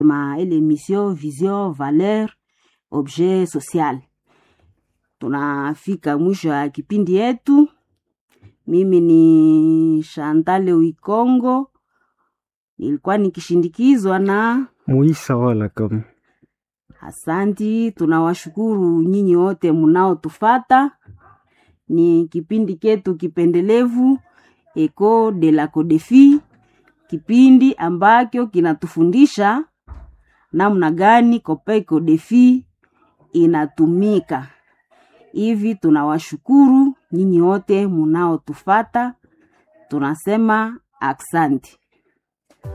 ma ile mission vision valeur objet social. Tunafika mwisho ya kipindi yetu. Mimi ni Shantale Wikongo, nilikuwa nikishindikizwa na Muisa wala kama Asanti, tunawashukuru nyinyi wote mnaotufata. Ni kipindi ketu kipendelevu Eco de la Codefi, kipindi ambacho kinatufundisha namna gani Copa Codefi inatumika. Hivi tunawashukuru nyinyi wote mnaotufata, tunasema aksanti.